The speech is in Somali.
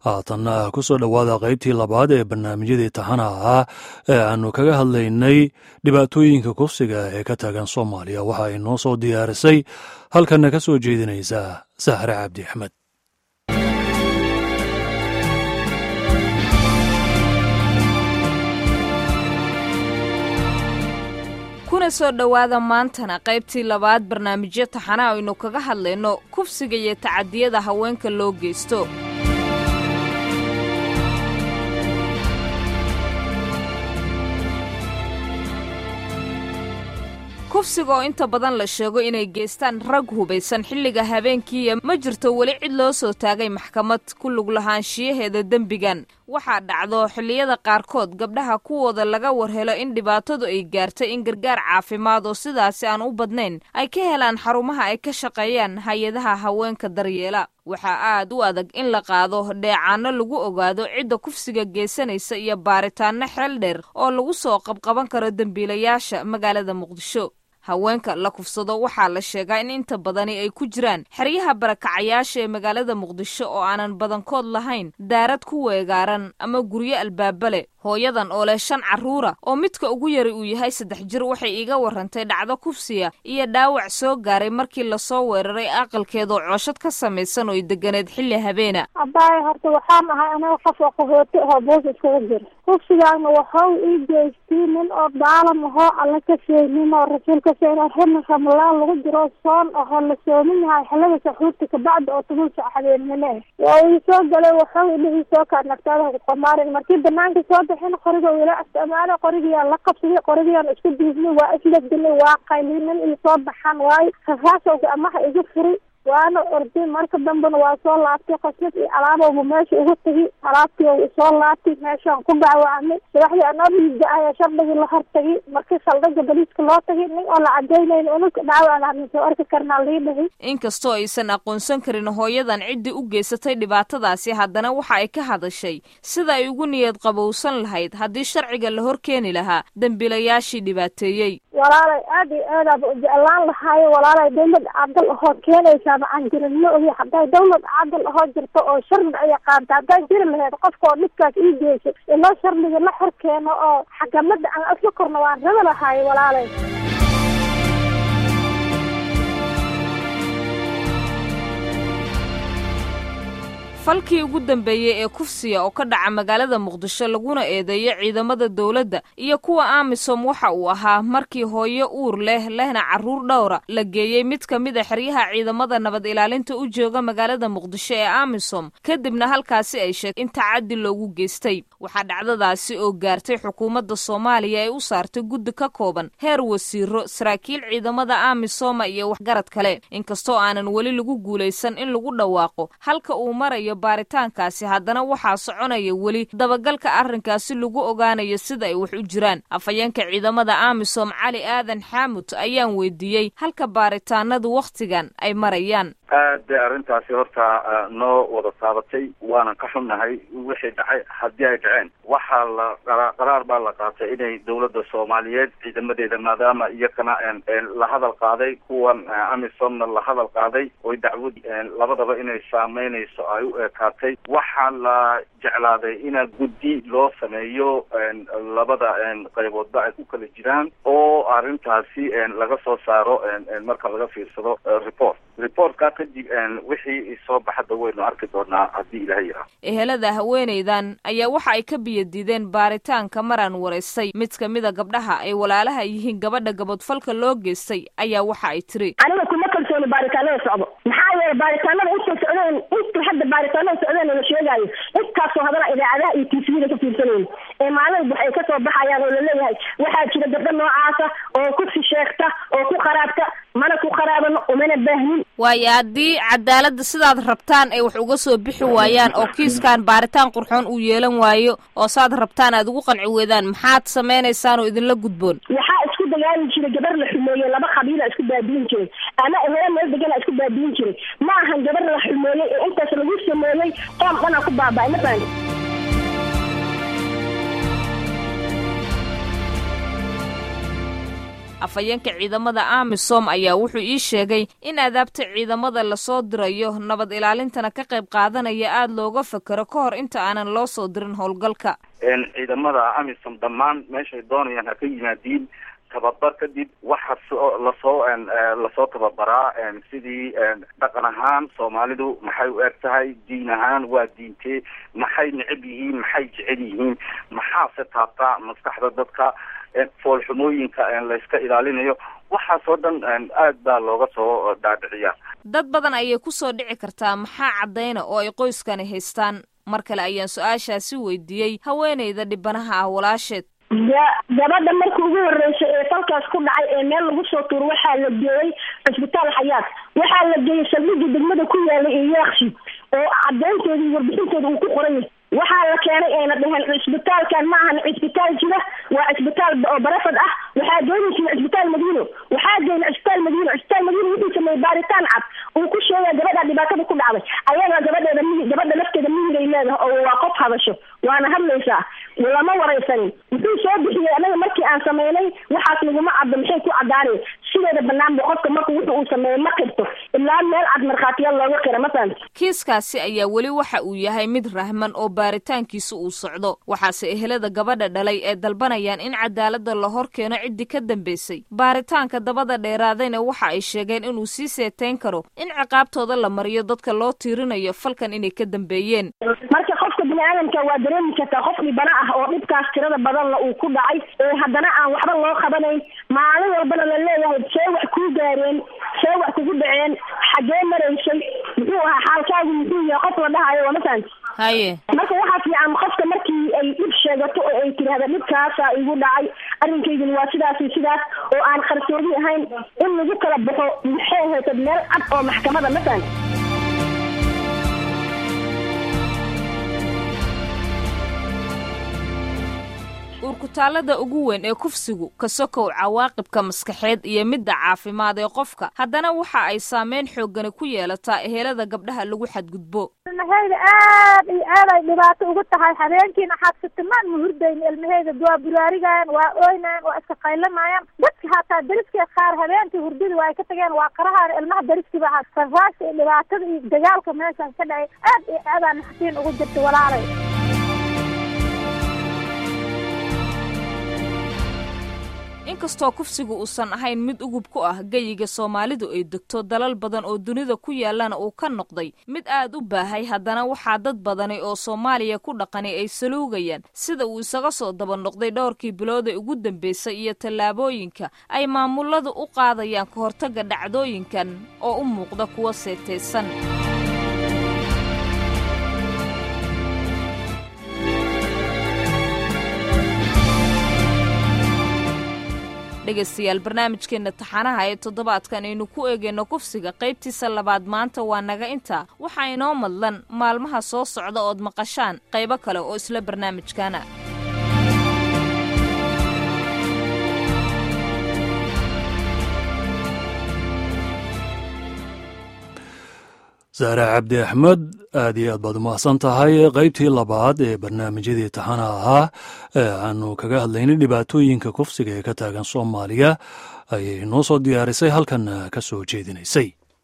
haatanna ku soo dhowaada qaybtii labaad ee barnaamijyadii taxana ahaa ee aanu kaga hadlaynay dhibaatooyinka kufsiga ee ka taagan soomaaliya waxa ay noo soo diyaarisay halkanna ka soo jeedinaysa sahre cabdi axmed kuna soo dhowaada maantana qaybtii labaad barnaamijyo taxana aynu kaga hadlayno kufsiga iyo tacadiyada haweenka loo geysto kufsiga oo inta badan la sheego inay geystaan rag hubaysan xilliga habeenkiiya ma jirto weli cid loo soo taagay maxkamad ku lug lahaanshiyaheeda dembigan waxaa dhacdo xilliyada qaarkood gabdhaha kuwooda laga warhelo in dhibaatadu ay gaartay in gargaar caafimaad oo sidaasi aan u badnayn ay ka helaan xarumaha ay ka shaqeeyaan hay-adaha haweenka daryeela waxaa aad u adag in la qaado dheecaano lagu ogaado cidda kufsiga geysanaysa iyo baaritaanno xeel dheer oo lagu soo qabqaban karo dembiilayaasha magaalada muqdisho haweenka la kufsado waxaa la sheegaa in inta badani ay ku jiraan xeryaha barakacayaasha ee magaalada muqdisho oo aanan badankood lahayn daarad ku weegaaran ama guryo albaaba leh hooyadan oo leh shan carruura oo midka ugu yari uu yahay saddex jir waxay iiga warrantay dhacdo kufsiya iyo dhaawac soo gaaray markii lasoo weeraray aqalkeedoo cooshad ka samaysan oo ay deganeed xilli habeena abaay horta waxaan ahay aniga qof oo qaxooti ahoo boos iskaga jira kufsigaana waxau ii geystay nin oo daalam ahoo alla ka sheegnin oo rasuulka sheegna xilli ramalaan lagu jiro soon ahoo la soomin yahay xillada saxuurta kabacdi oo toban saac habeenimo ah waa ii soo galay waxau idhihii soo kaadnagtaada kuqamaarin markii banaanka soo bixin qoriga ila isticmaala qorigiyaa la qabsaday qorigiyaan isku diisnay waa isladilay waa qaylinin ii soo baxaan waayo rasaasowga amaha igu furay waana orday marka dambena waa soo laabtay qasnad iyo alaabowba meesha ugu tegi alaabtii ou isoo laabtay meeshaan ku dhaawacmay subaxdii anoo dhiiga ayaa shardigii la hortagay markii saldhiga baliiska loo tagay nin oo la cadaynayn unug dhaawacdaana soo arki karnaa lii dhahay inkastoo aysan aqoonsan karin hooyadan ciddii u geysatay dhibaatadaasi haddana waxa ay ka hadashay sida ay ugu niyad qabowsan lahayd haddii sharciga la hor keeni lahaa dembiilayaashii dhibaateeyey walaalay aad iyo aadaaba ujeclaan lahaayo walaalay dawlad cadal ahoo keenaysaaba aan jirin ma ogi hadday dawlad cadal ahoo jirto oo sharci ay qaanta hadday jiri lahayd qofka oo dhibkaas ii geysay iloo sharciga la xor keeno oo xakamada aan isla korno waan raba lahaayo walaalay falkii ugu dambeeyey ee kufsiya oo ka dhaca magaalada muqdisho laguna eedeeyo ciidamada dowladda iyo kuwa amisom waxa uu ahaa markii hooyo uur leh lehna carruur dhowra la geeyey mid ka mid a xeryaha ciidamada nabad ilaalinta u jooga magaalada muqdisho ee amisom kadibna halkaasi ay sheegtay in tacaddi loogu geystay waxaa dhacdadaasi oo gaartay xukuumadda soomaaliya ee u saartay guddi ka kooban heer wasiiro saraakiil ciidamada amisoma iyo waxgarad kale inkastoo aanan weli lagu guulaysan in lagu dhawaaqo halka uu marayo baaritaankaasi haddana waxaa soconaya weli dabagalka arrinkaasi lagu ogaanayo sida ay wax u jiraan afhayeenka ciidamada amisom cali aadan xaamud ayaan weydiiyey halka baaritaanadu wakhtigan ay marayaan aad bay arrintaasi horta noo wada taabatay waanan ka xunnahay wixii dhacay haddii ay dhaceen waxaa la qaraar baa la qaatay inay dawladda soomaaliyeed ciidamadeeda maadaama iyakana la hadal qaaday kuwan amisomna la hadal qaaday oy dacwad labadaba inay saameynayso ay u ekaatay waxaa la jeclaaday ina guddi loo sameeyo labada qayboodba ay ku kala jiraan oo arrintaasi laga soo saaro marka laga fiirsado report reportka kadib wixii soo baxada waynu arki doonaa haddii ilaha yaraa ehelada haweenaydan ayaa waxa ay ka biyadiideen baaritaanka maraan waraystay mid ka mida gabdhaha ay walaalaha yihiin gabadha gabadfalka loo geystay ayaa waxa ay tiri aniga kuma kalsooni baaritaanada socdo maxaa yeele baaritaanada inta socdeen inta hadda baaritaanada socdeen la sheegaayo intaasoo hadana idaacadaha iyo tvda ka fiirsanayno ee maalin waxay kasoo baxayaan oo laleeyahay waxaa jira gabdho noocaasa oo kufsi sheegta oo ku qaraabta mana ku qaraabano umana baahnin waayo haddii cadaaladda sidaad rabtaan ay wax uga soo bixi waayaan oo kiiskan baaritaan qurxoon uu yeelan waayo oo saad rabtaan aad ugu qanci weydaan maxaad samaynaysaan oo idinla gudboon waxaa isku dagaali jiray gabar la xumeeyey laba qabiila isku baabiin jiray ama ehelo meel degana isku baabiin jiray ma ahan gabar la xumeeyey ee intaas lagu sameeyey qoom dhanaa ku baaba'ay ma fahanti afhayeenka ciidamada amisom ayaa wuxuu ii sheegay in adaabta ciidamada lasoo dirayo nabad ilaalintana ka qayb qaadanaya aada looga fakero ka hor inta aanan loo soo dirin howlgalka ciidamada amisom dhammaan meeshay doonayaan ha ka yimaadiin tababar kadib waxa soo lasoo lasoo tababaraa sidii dhaqan ahaan soomaalidu maxay u eg tahay diin ahaan waa diintee maxay necab yihiin maxay jecel yihiin maxaase taabtaa maskaxda dadka foolxumooyinka layska ilaalinayo waxaasoo dhan aad baa looga soo dhaadhiciyaa dad badan ayay kusoo dhici kartaa maxaa caddayna oo ay qoyskani haystaan mar kale ayaan su-aashaasi weydiiyey haweenayda dhibanaha ah walaasheed gabadha markii ugu horeysay ee falkaas ku dhacay ee meel lagu soo tuuro waxaa la geeyey cisbitaal xayaad waxaa la geeyey saldhigii degmada ku yaalay ee yaakshi oo cadeynteeda iyo warbixinteeda uu ku qoran yahay waxaa la keenay ayna dheheen cisbitaalkan ma ahan cisbitaal jira waa cisbitaal oo barafad ah waxaa geynaysa cisbitaal madiino waxaa geyna cisbitaal madiino cisbitaal madiino wuxuu sameeyey baaritaan cad uu ku sheegaya gabadha dhibaatada ku dhacday ayaga gabadheeda mi gabadha lafteeda miyigay leedahay oo waa qof hadasho waana hadlaysaa lama waraysanin wuxuu soo bixiyey anaga markii aan sameynay waxaas laguma caddo maxay ku caddaanay sideeda banaanba qofka marka wuxu uu sameeyey ma qirto ilaa meel cad markhaatiyaal looga qira masalan kiiskaasi ayaa weli waxa uu yahay mid rahman oo baaritaankiisa uu socdo waxaase ehelada gabadha dhalay ee dalbanayaan in cadaaladda la hor keeno ciddii ka dambaysay baaritaanka dabada dheeraadayna waxa ay sheegeen inuu sii seeteyn karo in ciqaabtooda la mariyo dadka loo tiirinayo falkan inay ka dambeeyeen marka qofka bini aadamka waa dareemi kartaa qof dhibana ah oo dhibkaas tirada badanla uu ku dhacay ee haddana aan waxba loo qabanayn maalin walbana la leeyahay see wax kuu gaareen see wax kugu dhaceen xaggee maraysay muxuu ahaa xaalkaagu muxuu yahay qof la dhahayo waa masalan haye marka waxaa fiican qofka markii ay dhib sheegato oo ay tidhaahda dhibkaasa igu dhacay arrinkaydin waa sidaas iyo sidaas oo aan qarsoodi ahayn in lagu kala baxo maxay haytad meel cad oo maxkamada masalan uurkutaalada ugu weyn ee kufsigu ka sokow cawaaqibka maskaxeed iyo midda caafimaad ee qofka haddana waxa ay saameyn xooggani ku yeelataa ehelada gabdhaha lagu xadgudbo ilmahayda aad iyo aad ay dhibaato ugu tahay habeenkiina xaabsatimaan ma hurdayn ilmahayda waa buraarigayaan waa ooynayaan waa iska qaylanayaan dadka hataa dariskii qaar habeenkii hurdada waa ay ka tageen waa qarahaan ilmaha dariskiiba ahaa sarraasha iyo dhibaatada iyo dagaalka meeshan ka dhacay aad iyo aadaan naxtiin ugu jirta walaalay inkastoo kufsigu uusan ahayn mid ugub ku ah geyiga soomaalidu ay degto dalal badan oo dunida ku yaallana uu ka noqday mid aad u baahay haddana waxaa dad badani oo soomaaliya ku dhaqani ay saluugayaan sida uu isaga soo daba noqday dhowrkii bilood ee ugu dambeysay iyo tallaabooyinka ay maamuladu u qaadayaan ka hortagga dhacdooyinkan oo u muuqda kuwa seetaysan dhegaystayaal barnaamijkeenna taxanaha ee toddobaadkan aynu ku eegayno kufsiga qaybtiisa labaad maanta waa naga intaa waxaa inoo madlan maalmaha soo socda ood maqashaan qaybo kale oo isla barnaamijkana saare cabdi axmed aad iyo aad baad umahadsan tahay qaybtii labaad ee barnaamijyadii taxana ahaa ee aanu kaga hadlaynay dhibaatooyinka kufsiga ee ka taagan soomaaliya ayay noo soo diyaarisay halkan ka soo jeedinaysay